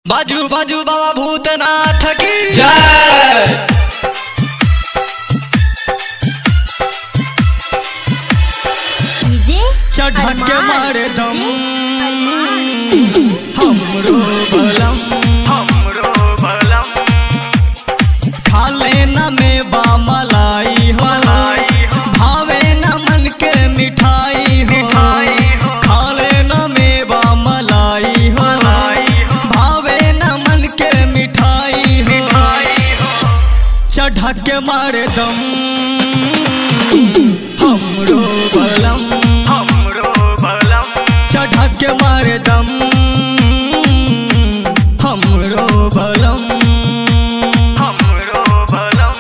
बाजू बाजू बाबा भूतनाथ की जय डीजे चढ़ा के अरमान, मारे दम डीजे हमरो बलम हमरो बलम खा लेना में बा मलाई हो मलाई हो। भावे न मन के मिठाई हो मिठाई हो। खा लेना में बा मलाई हो मलाई हो। भावे न मन के मिठाई हो मिठाई हो चढ़ा के मारे दम हमरो बलम हमरो बलम चढ़ा के मारे दम हमरो बलम हमरो बलम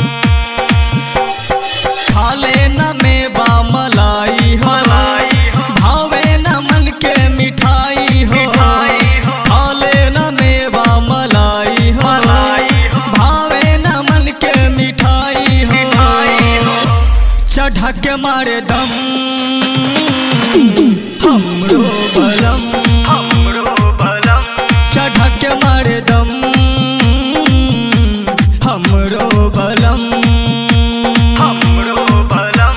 खा लेना में बा मलाई हो मलाई हो भावे न मन के मिठाई हो मिठाई हो खा लेना में बा मलाई हो मलाई हो भावे न मन के मिठाई हो मिठाई हो चढ़ा के मारे दम हमरो बलम हमरो बलम चढ़ा के मारे दम हमरो बलम हमरो बलम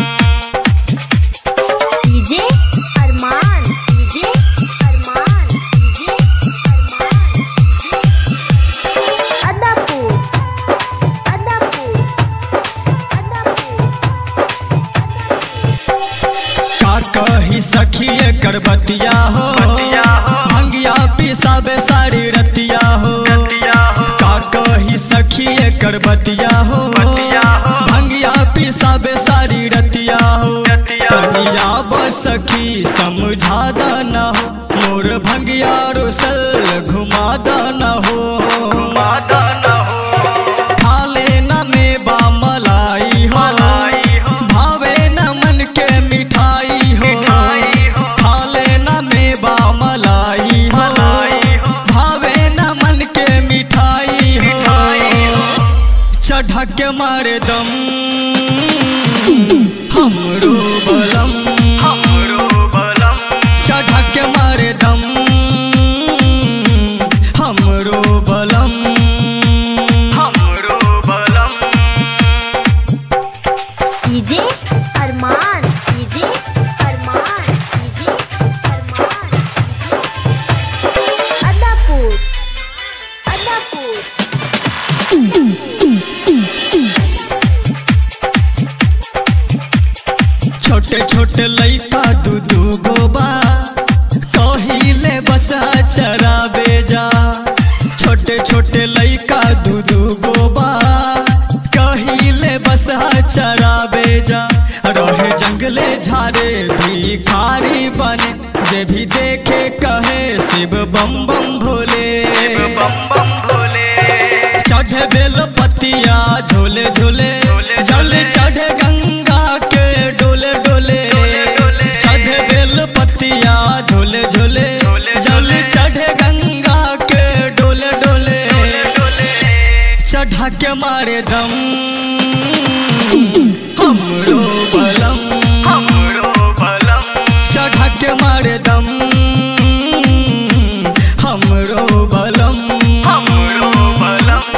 DJ Armaan DJ Armaan DJ Armaan DJ Adapur Adapur का कही सखी एकर बतिया हो बतिया हो। भंगिया पिसाबे सारी रतिया हो रतिया हो का कही सखी एकर बतिया हो बतिया हो। भंगिया पिसाबे सारी रतिया हो रतिया हो। कनिया बस सखी समझा न हो मोर भंगिया रुसल घुमा न हो माता न हो खा लेना में बा मलाई हो मलाई हो भावे न मन के मिठाई हो मिठाई हो खा लेना में बा मलाई हो मलाई हो भावे न मन के मिठाई हो मिठाई हो चढ़ा के मारे दम हमरो बलम हमरो बलम चढ़ा के मारे दम हमरो बलम हमरो बलम DJ Armaan DJ Armaan DJ Armaan Adapur Adapur छोटे छोटे लइका दू दू गो बा कहिले बस चराबे जा छोटे छोटे लइका दू दू गो बा कहिले बस चराबे जा रहे जंगले झारे भिखारी बने जे भी देखे कहे शिव बम बम भोले बम बम भोले चढ़े बेल पतिया झोले झोले झोले जल झोले। चढ़े गंगा के डोले डोले डोले डोले। चढ़े बेल पतिया झोले झोले झोले जल झोले। चढ़े गंगा के डोले डोले डोले डोले चढ़ा के मारे दम हमरो बलम हमरो बलम चढ़ा के मारे दम हमरो बलम हमरो बलम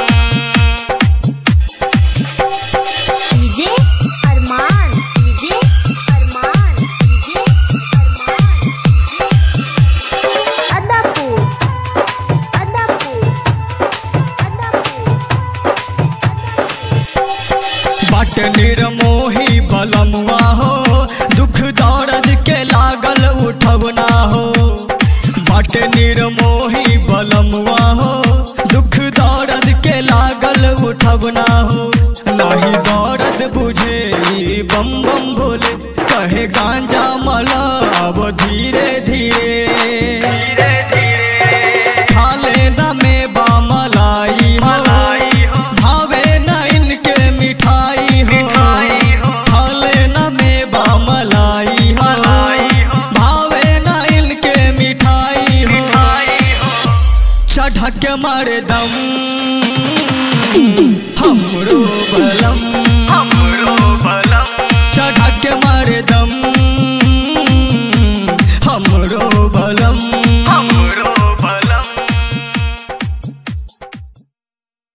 DJ Armaan DJ Armaan DJ Armaan DJ Adapur Adapur Adapur बाट निर्मोही बलमुआ हो दुख दौरद के लागल उठवना हो बाट निर्मोही बलमुआ हो दुख दौरद के लागल उठवना हो नाही दौरद बुझे ई बम बम भोले कहे गांजा मला अब धीरे धीरे धीरे धीरे खा लेना में बा मलाई हो मलाई हो भावे न इनके मिठाई हो मिठाई हो खा लेना में बा मलाई हो मलाई हो भावे न इनके मिठाई हो मिठाई हो चढ़ा के मारे दम हमरो बलम हमरो बलम चढ़ा के मारे दम